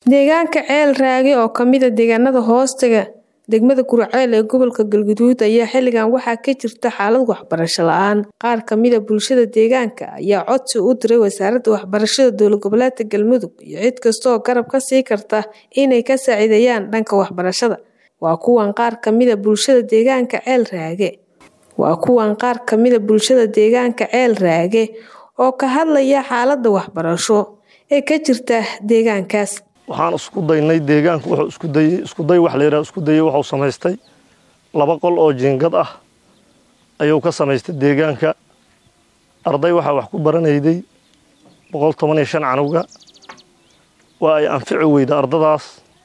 Deegaanka Ceel Raage oo ka mid ah deegaanada hoostaga degmada Gurceel ee gobolka Galgaduud ayaa xilligan waxaa ka jirta xaalad waxbarasho la'aan. Qaar ka mid ah bulshada deegaanka ayaa codsi u diray Wasaaradda Waxbarashada Dowlad Goboleedka Galmudug iyo cid kasta oo garab ka siin karta inay ka saacidayaan dhanka waxbarashada. Waa kuwan qaar ka mid ah bulshada deegaanka Ceel Raage. Waa kuwan qaar ka mid ah bulshada deegaanka Ceel Raage oo ka hadlaya xaaladda waxbarasho ee ka jirta deegaankaas. waxaan isku daynay deegaanku wuxuu isku dayay isku day wax la yidhaha isku dayay wuxuu samaystay laba qol oo jiingad ah ayuu ka samaystay deegaanka arday waxaa wax ku baranayday boqol toban iyo shan canuga waa ay anfici weyda ardadaas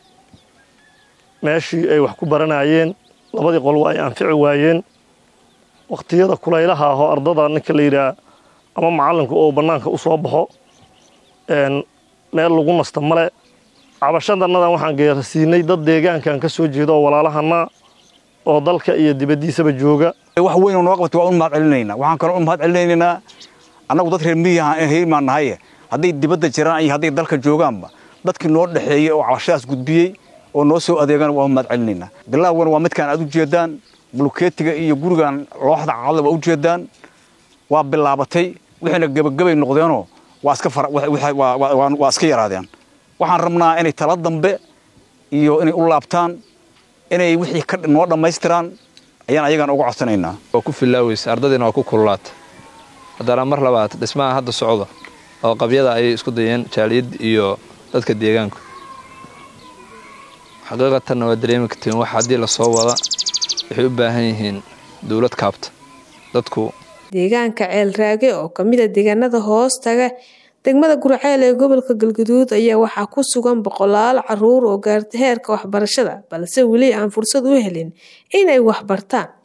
meeshii ay wax ku baranayeen labadii qol waa ay anfici waayeen waqtiyada kulaylaha ahoo ardada ninka la yidhaha ama macalinku oo bannaanka u soo baxo meel lagu nasta male cabashadanadan waxaan geerasiinay dad deegaankan ka soo jeeda oo walaalahana oo dalka iyo dibaddiisaba jooga wax weyn oo noo qabtay waan u mahad celinaynaa waxaan kaloo u mahad celinaynaa annagu dad reer miyiga heermaan nahaye hadday dibadda jiraan iyo hadday dalka joogaanba dadkii noo dhexeeyey oo cabashadaas gudbiyey oo noo soo adeegaan waan u mahad celinaynaa bilaawgan waa midkaan aad u jeedaan bulkeetiga iyo gurigan looxda cadla waa u jeedaan waa bilaabatay wixiina gebagabay noqdeenoo waa iska waa iska yaraadeen waxaan rabnaa inay tala dambe iyo inay u laabtaan inay wixii noo dhammaystiraan ayaan ayagan uga codsanaynaa waa ku filaaweysa ardadiina waa ku kululaata haddana mar labaad dhismaha hadda socda oo qabyada ayay isku dayeen jaaliyad iyo dadka deegaanku xaqiiqatanna waa dareemi kartiin wax haddii lasoo wada waxay u baahan yihiin dowlad kaabta dadku deegaanka ceel raage oo ka mid ah deegaanada hoostaga degmada Gurceel ee gobolka Galgaduud ayaa waxaa ku sugan boqolaal caruur oo gaartay heerka waxbarashada balse weli aan fursad u helin inay wax bartaan